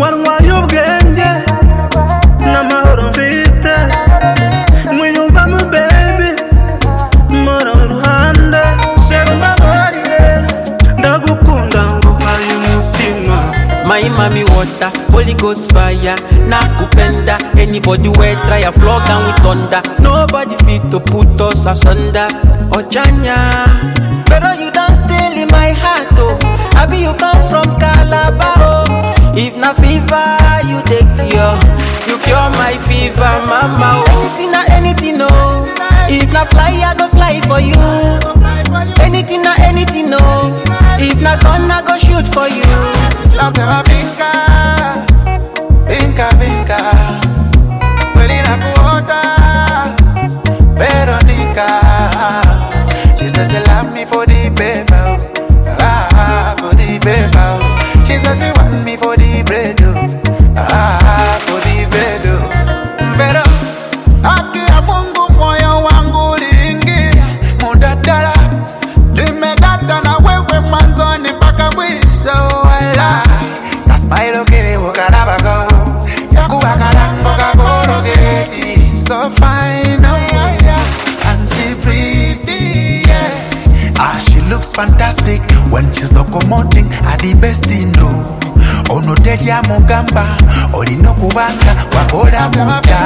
warwaye ubwenge n'amahoro mfite mwiyumvamo baby mpora iruhande shera umbabarire ndagukunda nguhaye umutima My mommy water, Holy Ghost fire, nakupenda. Anybody where try a flog and with thunder. Nobody fit to put us asunder. Ojanya, pero you don't steal in my heart, oh. Abi you come from Calabar, oh. If na fever, you take cure. You cure my fever, mama. Oh. Anything na anything, oh. If na fly, I go fly for you. Anything na anything, oh. If na gun, I go shoot for you. Nasema vinka, vinka, vinka. Kweli nakuota, Veronica. She says she love me for the paper, ah, for the paper. She says she want me for the bread, oh, ah, for the bread, oh. Pero, haki ya Mungu moyo wangu uliingia mudadala nimedata na wewe mwanzoni mpaka mwisho wala na smile ukilibukanabako yakuwakalango kakologeti so fine oh yeah and she pretty yeah ah she looks fantastic when she's locomoting at the best in know ono terya mugamba olina okubanga wakola muta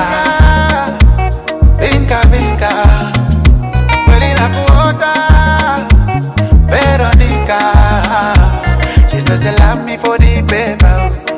vinka vinka kweli nakuota Veronica. She says she love me for the paper.